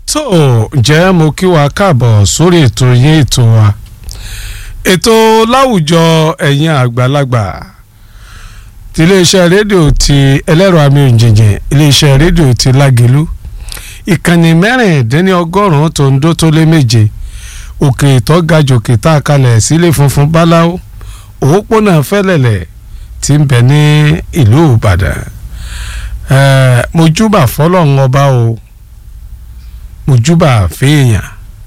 tó ǹjẹ́ mo kí wa káàbọ̀ sórí ètò yín ètò wa ètò láwùjọ ẹ̀yin àgbàlagbà ti iléeṣẹ́ rédíò ti ẹlẹ́rọ àmì òǹjẹ̀jẹ̀ iléeṣẹ́ rédíò ti lágẹ̀lú ìkànnì mẹ́rìndínlọ́gọ́rùn-ún tó ń dó tó lé méje òkè ìtọ́gajòkè tá a kalẹ̀ sílé funfun báláwo òpópónà fẹ́lẹ̀lẹ̀ tí ń bẹ ní ìlú ìbàdàn ẹ̀ẹ́ mojúbà fọlọ́run ọba o mojúbà fèèyàn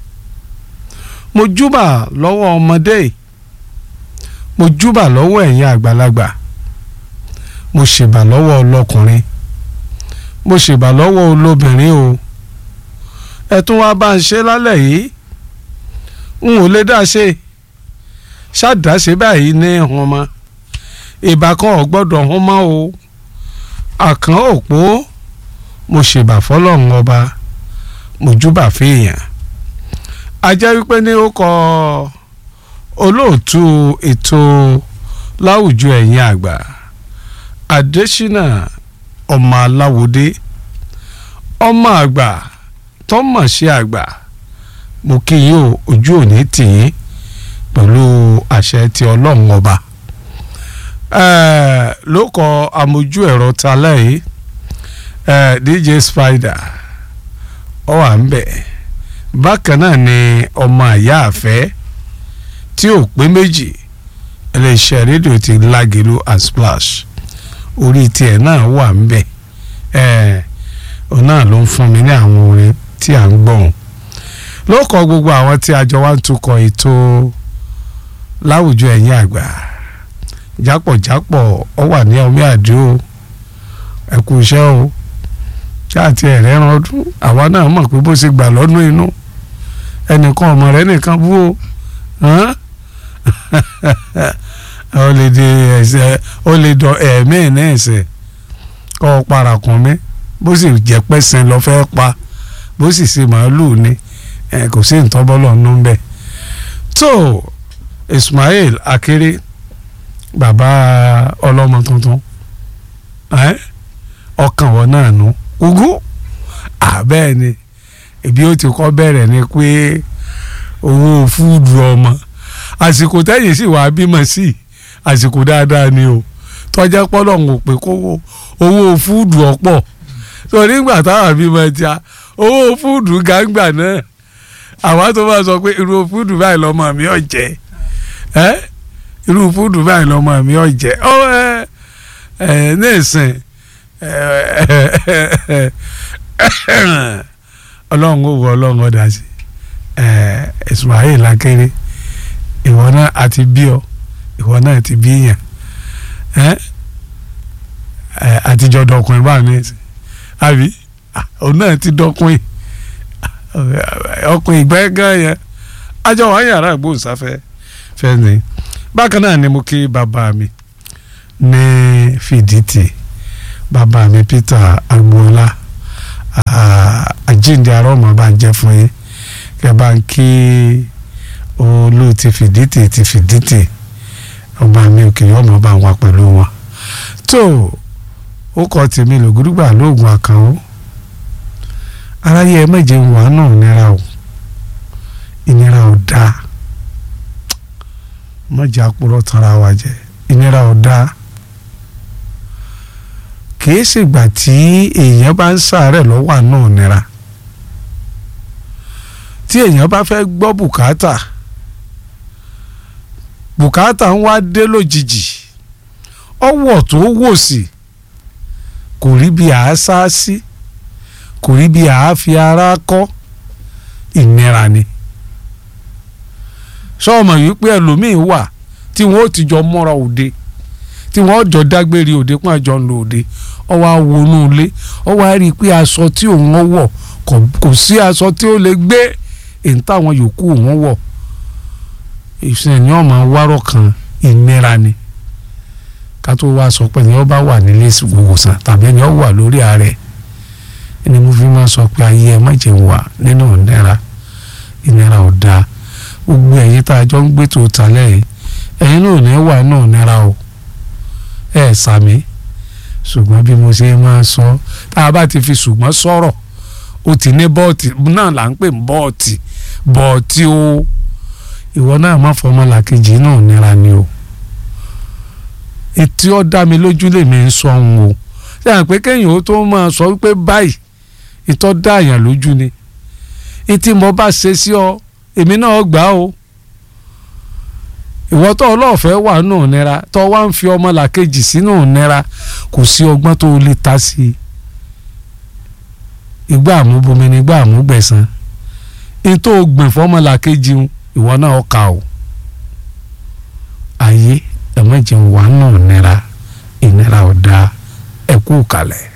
mojúbà lọ́wọ́ ọmọdé mojúbà lọ́wọ́ ẹ̀yin àgbàlagbà mo ṣèbà lọ́wọ́ ọlọ́kùnrin mo ṣèbà lọ́wọ́ olóbìnrin o ẹ tún wá bá ń ṣe lálẹ́ yìí n ò lè dá ṣe ṣáàdáṣe báyìí ní hàn mọ́ ìbá kan ò gbọ́dọ̀ hàn mọ́ o àkàn òpó mo ṣèbà fọlọ́run ọba mojúbà fèèyàn ajẹ́ wípé ní ó kọ olóòtú ètò láwùjọ ẹ̀yin àgbà Adésínà ọmọ aláwòdé ọmọ àgbà tọ́mọ̀ sí àgbà mo kí yín o ojú òní tì yín pẹ̀lú àṣẹ ti ọlọ́run ọba ló kọ amójú ẹ̀rọ talẹ́ yìí DJ Spider ọ wà ń bẹ̀ bákan náà ni ọmọ àyá àfẹ́ tí ò pé méjì iléeṣẹ́ rédíò ti Lágẹ̀lú and Splash orí tiẹ̀ náà wà ń bẹ̀ ẹ̀ ọ náà ló ń fún mi ní àwọn orin tí à ń gbọ̀n ló kọ gbogbo àwọn tí àjọ wa ń tukọ̀ ètò láwùjọ ẹ̀yìn àgbà jápọ̀jápọ̀ ọ wà ní ọmí àdó ẹ kú iṣẹ́ o ṣáàtì ẹ̀rẹ́ ran ọdún àwa náà mọ̀ pé bó ṣe gbà lọ́dún inú ẹnìkan ọmọ rẹ nìkan bú o ó lè di ẹsẹ̀ ó lè dọ ẹ̀mí ní ẹsẹ̀ kọ́ ọ parakùn mi bó sì jẹ́ pẹ́sẹ̀ lọ fẹ́ pa bó sì ṣe màálù ni kò sí ìtọ́bọ́lọ̀ nù bẹ́ẹ̀ tó Ismail Akere bàbá ọlọ́mọ tuntun ọkàn wọn náà nù ugú àbẹ́ẹ̀ ni ibi ó ti kọ́ bẹ̀rẹ̀ ni pé owó fúdù ọmọ àsìkò tẹ́yìn sì wàá bímọ sí àsìkò dáadáa ni o tọ́jà pọ́lọ̀ ń pè kówó owó fúdù ọ̀pọ̀ tó nígbà táwọn bímọ ti a owó fúdù gàǹgbà náà àwa tó bá sọ pé irú fúdù báyìí lọ́mọ mi ò jẹ ẹ́ irú fúdù báyìí lọ́mọ mi ò jẹ ọ ẹ ẹ ní ìsìn ọlọ́run ó wọ ọlọ́run ọ̀dà sí Ismail Akere ìwọ náà àti bí ọ ìwọ náà ti bí yàn àtijọ́ dọkùnrin báà ní ẹsẹ̀ àbí òun náà ti dọkùnrin ọkùnrin ìgbẹ́ gan yẹn ajọ wà yàrá ìgbóhùnsáfẹ́ fẹ́ ni bákan náà ni mo kí bàbá mi ní fìdítì bàbá mi Peter agboola àjíǹde arọ́mọ bá ń jẹ́ fún yín kẹ́ bá ń kí olú ti fìdítì ti fìdítì ọba mi òkè ọmọ bá ń wá pẹ̀lú wọn. tó ó kọ́ tèmi lògùdùgbà lóògùn àkànó aráyé ẹ méje ń wà náà nira o ìnira ò dáa mọ̀jà púrọ̀ tanra wa jẹ ìnira ò dáa kìí ṣègbà tí èèyàn bá ń ṣàárẹ̀ lọ́wọ́ náà nira tí èèyàn bá fẹ́ gbọ́ bùkátà bùkátà ń wá dé lójijì ọwọ́ tó wò sí kò rí bí a sá sí kò rí bí a fi ara kọ́ ìnira ni sọ́ọ̀mọ̀ yìí pé ẹlòmíín wà tí wọ́n ó ti jọ mọ́ra òde tí wọ́n jọ dágbére òde pọ́n àjọ ń lo òde ọwọ́ awonú ilé ọwọ́ á rí i pé aṣọ tí òun wọ̀ kò sí aṣọ tí ó lè gbé èyí táwọn yòókù òun wọ̀ ìṣẹ̀yìn ọmọ wárọ̀ kan ìnira ni ká tó wá sọ pé ẹni ó bá wà nílé ìwòsàn tàbí ẹni ó wà lórí ààrẹ ẹni mo fi máa sọ pé ayé ẹ má jẹ́ wà nínú ìnira ìnira ò dáa gbogbo ẹ̀yin tá a jọ ń gbé tó talẹ̀ yìí ẹ̀yin náà ní wà náà nira o ẹ̀ sàmì ṣùgbọ́n bí mo ṣe máa sọ tá a bá ti fi ṣùgbọ́n sọ̀rọ̀ ó ti ní bọ́ọ̀tì náà là ń pè ní bọ́ọ̀tì bọ́ọ̀tì o ìwọ náà má fọmọ làkejì náà nira ni o ètí ó dá mi lójú lèmi ń sọ ohun o ṣé à ń pé kéèyàn ó tó máa sọ wípé báyìí ìtọ́ dá àyàn lójú ni ìtí mo bá ṣe sí ọ èmi náà gbà o ìwọ tó ọlọ́ọ̀fẹ́ wà nù nira tó wá ń fi ọmọ làkejì sínú nira kò sí ọgbọ́n tó lè ta sí i ìgbà àmúbomi ni ìgbà àmúgbẹ̀sán ní tó gbìn fọmọ làkejì ìwọ náà kà o ayé ẹ̀mẹ́jẹ̀ wà nù nira ìnira ọ̀dà ẹ̀kú kalẹ̀.